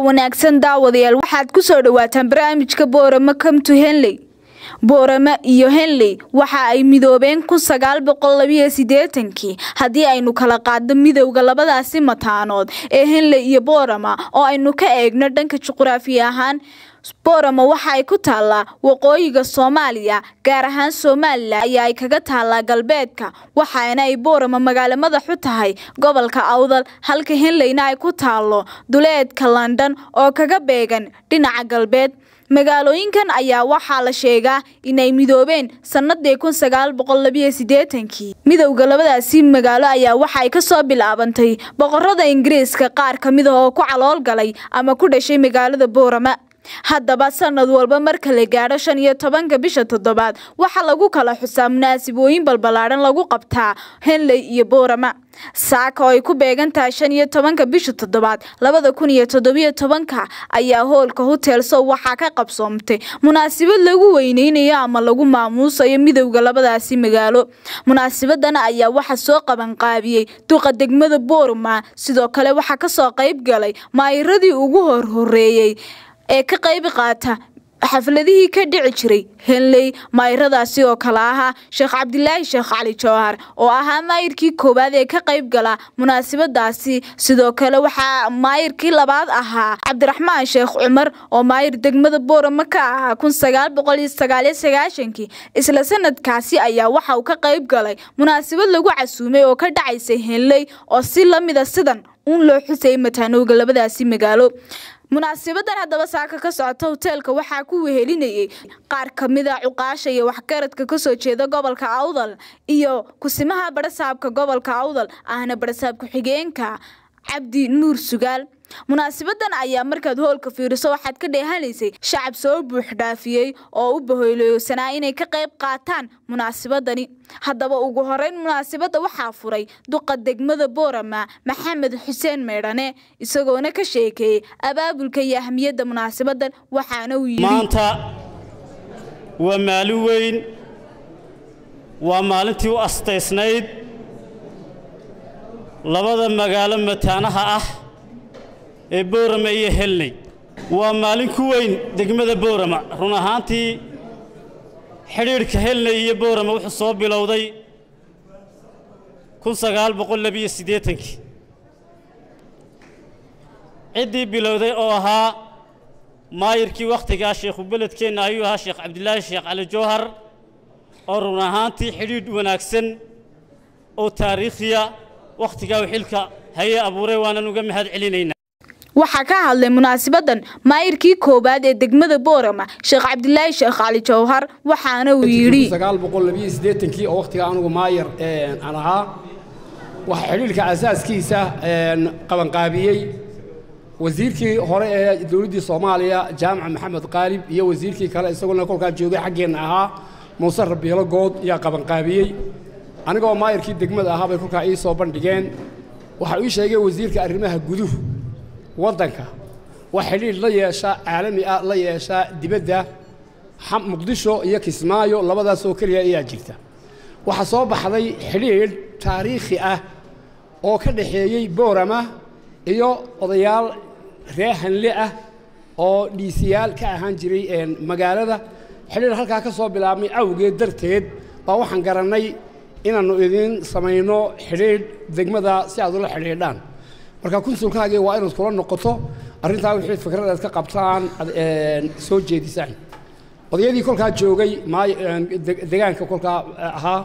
wanaagsan daawadayaal waxaad ku soo dhawaataan barnaamijka boorama come to henley boorama iyo henley waxa ay midoobeen kun sagaal boqol labiyo siddeetankii haddii aynu kala qaadno midowda labadaasi mataanood ee henley iyo boorama oo aynu ka eegno dhanka juqraafi ahaan boorama waxa ay ku taallaa waqooyiga soomaaliya gaar ahaan somalilan ayaa ay kaga taallaa galbeedka waxaana ay boorama magaalo madaxu tahay gobolka awdal halka henleyna ay ku taallo duleedka london oo kaga beegan dhinaca galbeed magaalooyinkan ayaa waxaa la sheegaa inay midoobeen sanadii kun sagaal boqol labiyo siddeetankii midowda labadaasi magaalo ayaa waxa ay kasoo bilaabantay boqorada ingiriiska qaar ka mid ah oo ku calool galay ama ku dhashay magaalada boorama haddaba sanad walba marka la gaadho shan iyo tobanka bisha toddobaad waxaa lagu kala xusaa munaasabooyin balballaadhan lagu qabtaa henley iyo boorama saaka oo ay ku beegan tahay shan iyo tobanka bisha toddobaad labada kun iyo toddobiyo tobanka ayaa hoolka hotel sow waxaa ka qabsoomtay munaasabad lagu weyneynayo ama lagu maamuusayo midowda labadaasi magaalo munaasabadan ayaa waxaa soo qabanqaabiyey duqa degmada boorama sidoo kale waxaa kasoo qayb galay maayiradii ugu horhoreeyey ee ka qayb qaata xafladihii ka dhici jiray henley maayiradaasi oo kale ahaa sheekh cabdilaahi sheekh cali jawhar oo ahaa maayirkii koowaad ee ka qayb gala munaasabadaasi sidoo kale waxaa maayirkii labaad ahaa cabdiraxmaan sheekh cumar oo maayir degmada boorama ka ahaa kun sagaal boqol iyo sagaaliyo sagaashankii isla sanadkaasi ayaa waxa uu ka qayb galay munaasabad lagu casuumay oo ka dhacaysay henley oo si lamida sidan uun loo xusayay mataanowga labadaasi magaalo munaasabadan haddaba saaka ka socota hoteelka waxaa ku wehelinayay qaar ka mid a cuqaasha iyo waxgaradka kasoo jeeda gobolka awdal iyo kusimaha barasaabka gobolka awdal ahna barasaab ku-xigeenka cabdi nuur sugaal munaasabadan ayaa markaad hoolka fiiriso waxaad ka dheehanaysay shacab soo buux dhaafiyey oo u bahoyleysanaa inay ka qayb qaataan munaasabadani haddaba ugu horeyn munaasabadda waxaa furay duqa degmada boorama maxamed xuseen meydhane isagoona ka sheekeeyey abaabulka iyo ahmiyadda munaasabadan waxaana uu yidhi maanta waa maalin weyn waa maalintii u astaysnayd labada magaalo mataanaha ah ee boorama iyo helney waa maalin ku weyn degmada boorama run ahaantii xidhiidhka helney iyo boorama wuxuu soo bilowday kun sagaal boqol labiyo siddeetankii ciddii bilowday oo ahaa maayirkii wakhtigaa sheekhu beledkeenna ayuu ahaa sheekh cabdilaahi sheekh cali jawhar oo run ahaantii xidhiidh wanaagsan oo taariikhiya wakhtigaa u xilka haye abuuray waanan uga mahad celinaynaa waxaa ka hadlay munaasabadan maayirkii koowaad ee degmada boorama sheekh cabdilaahi sheekh cali jawhar waxaana uu yidhi kii oo wakhtiga anugu maayir aan ahaa waxaa xidhiidhka asaaskiisa qabanqaabiyey wasiirkii hore ee dowladdii soomaaliya jaamaca maxamed qaalib iyo wasiirkii kale isaguna kolkaa joogay xaggeenna ahaa muuse rabiilo good ayaa qabanqaabiyey anigoo maayirkii degmada ahaa bay kolkaa ii soo bandhigeen waxaa ii sheegay wasiirka arrimaha guduhu waddanka waa xidhiidh la yeesha caalami ah la yeesha dibadda muqdisho iyo kismaayo labadaasoo keliya ayaa jirta waxaa soo baxday xidhiidh taariikhi ah oo ka dhaxeeyey boorama iyo odayaal ree hanle ah oo dhiisiyaal ka ahaan jiray magaalada xidhiidh halkaa ka soo bilaabmay awgeed darteed baa waxaan garannay inaannu idiin samayno xidhiidh degmada si aad ula xidhiidhaan marka kunsulkaagii waa inaad kula noqoto arrintaa wixii fikradaad ka qabtaan soo jeedisaan odayadii kolkaa joogay degaanka kolkaa ahaa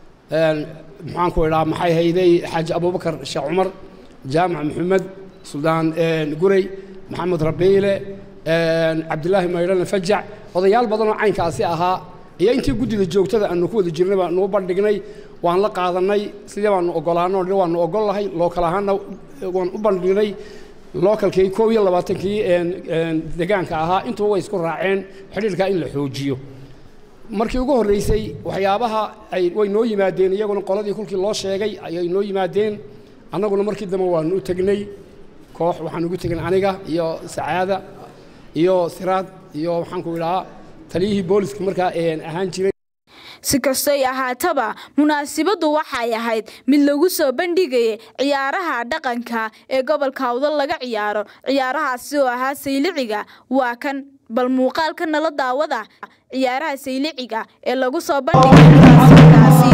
maxaanku idhaa maxay hayday xaaji abubakar sheekh cumar jaamac maxamed suldaan gurey maxamed rabiile cabdilaahi maydhane fajac odayaal badanoo caynkaasi ahaa iyo intii guddida joogtada aanu ku wada jirnay baa nuu bandhignay waan la qaadannay sidee baanu oggolaano waanu oggol lahay lookal ahaanna waan u bandhignay lookalkii koob iyo labaatankii degaanka ahaa intuba way isku raaceen xidhiidhkaa in la xoojiyo markii ugu horraysay waxyaabaha ay way noo yimaadeen iyaguna qoladii kolkii loo sheegay ayay noo yimaadeen annaguna markii dambe waanu u tegnay koox waxaan ugu tegnay aniga iyo sacaada iyo siraad iyo waxaanku idhahaa taliyihii booliska markaa ahaan jiray si kastoy ahaataba munaasabaddu waxay ahayd mid lagu soo bandhigayay ciyaaraha dhaqanka ee gobolka awdal laga ciyaaro ciyaarahaasi oo ahaa sayliciga waa kan bal muuqaalka nala daawada ciyaaraha sayliciga ee lagu soo bandhigay munaasabadaasi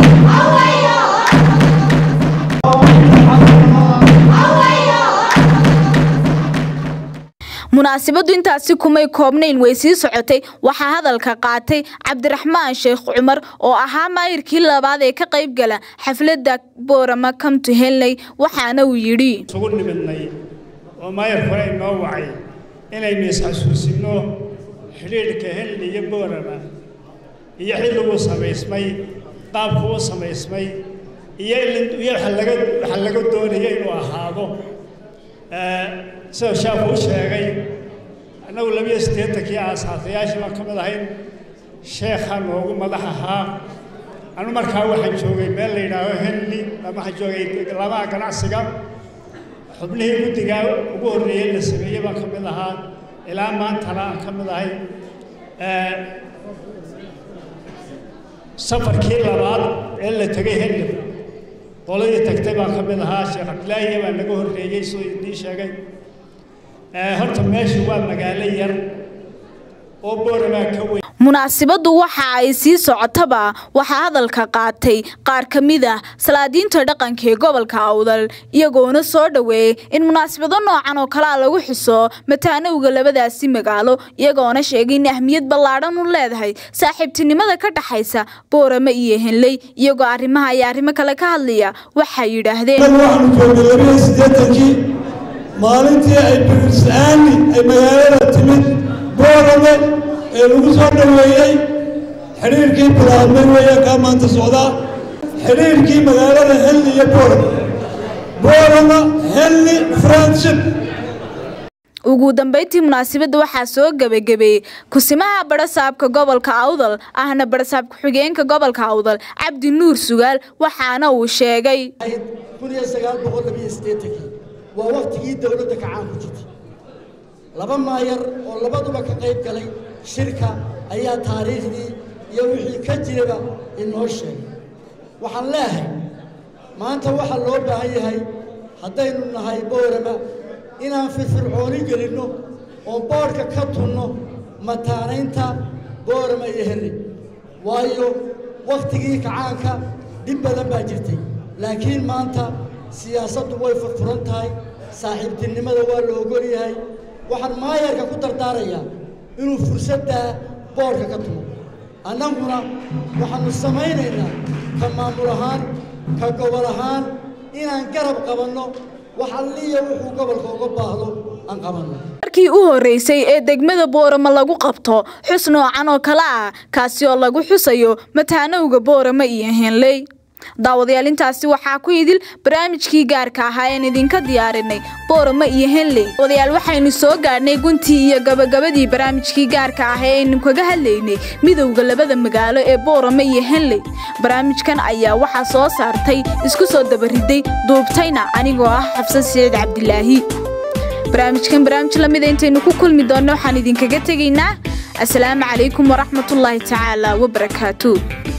munaasabaddu intaasi kumay koobnayn way sii socotay waxaa hadalka qaatay cabdiraxmaan sheekh cumar oo ahaa maayirkii labaad ee ka qayb gala xafladda boorama kamtu helnay waxaana uu yidhi isugu nimidnay oo maayir hore inoo wacay inaynu is-xasuusinno xidhiidhka helni iyo boorama iyo xilliguu samaysmay qaabku u samaysmay iyo iyo waxa laga doonaya inuu ahaado sida shaaku u sheegay annagu labiyo siddeetankii aasaatayaashii baan ka mid ahayn sheekha noogu madax ahaa anu markaa waxaan joogay meel la yidhaaho henli waxaan joogay labaha ganacsiga xubnihii guddigaa ugu horreeyey la sameeyey baan ka mid ahaa ilaa maantana aan ka mid ahay safarkii labaad ee la tegay henli qoladii tagtay baan ka mid ahaa sheekh cabdilaahiya baa naga horreeyey siduu idiin sheegay horta meeshu waa magaalo yar oo booramaa ka weyn munaasabaddu waxa ay sii socotaba waxaa hadalka qaatay qaar ka mid ah salaadiinta dhaqanka ee gobolka awdal iyagoona soo dhoweeyey in munaasabado noocan oo kalea lagu xuso mataanowga labadaasi magaalo iyagoona sheegay in ahmiyad ballaadhan u leedahay saaxiibtinimada ka dhaxaysa boorame iyo henley iyagoo arrimaha iyo arrimo kale ka hadlaya waxay yidhaahdeen waxaanu joognay labiyo siddeetankii maalintii ay birisa'aani ay magaalada timid boorame ee lagu soo dhoweeyey xidhiirkii bilaabmay weeye kaa maanta socdaa xidhiirkii magaalada helni iyo boorama boorama helni friendship ugu dambeyntii munaasabadda waxaa soo gebagabeeyey kusimaha barasaabka gobolka awdal ahna barasaab ku-xigeenka gobolka awdal cabdi nuur sugaal waxaana uu sheegay waa wakhtigii dowladda kacaan ku jirtay laba maayar oo labaduba ka qayb galay shirka ayaa taariikhdii iyo wixii ka jiraba inoo sheegay waxaan leehay maanta waxaa loo baahan yahay haddaynu nahay boorama inaan firfircooni gelinno oo boodhka ka tunno mataanaynta boorama iyo henri waayo wakhtigii kacaanka dhib badan baa jirtay laakiin maanta siyaasaddu way furfuran tahay saaxiibtinimada waa la ogol yahay waxaan maayarka ku dardaarayaa inuu fursaddaa boodhka ka tumo annaguna waxaannu samaynaynaa ka maamul ahaan ka gobol ahaan inaan garab qabanno wax alliya wuxuu gobolka uga baahdo aan qabanno markii u horreysay ee degmada boorama lagu qabto xus noocan oo kale ah kaasi oo lagu xusayo mataanowga boorama iyo henley daawadayaal intaasi waxaa ku idil barnaamijkii gaarka ahaa een idinka diyaarinay boorama iyo henley daawadayaal waxaynu soo gaadhnay guntii iyo gabagabadii barnaamijkii gaarka ah ee aynu kaga hadlaynay midowda labada magaalo ee boorama iyo henley barnaamijkan ayaa waxaa soo saartay isku soo dabariday duubtayna anigoo ah xabsan siciid cabdilaahi barnaamijkan barnaamij lamida intaynu ku kulmi doonno waxaan idinkaga tegaynaa asalaamu calaykum waraxmatullaahi tacaala wabarakaatu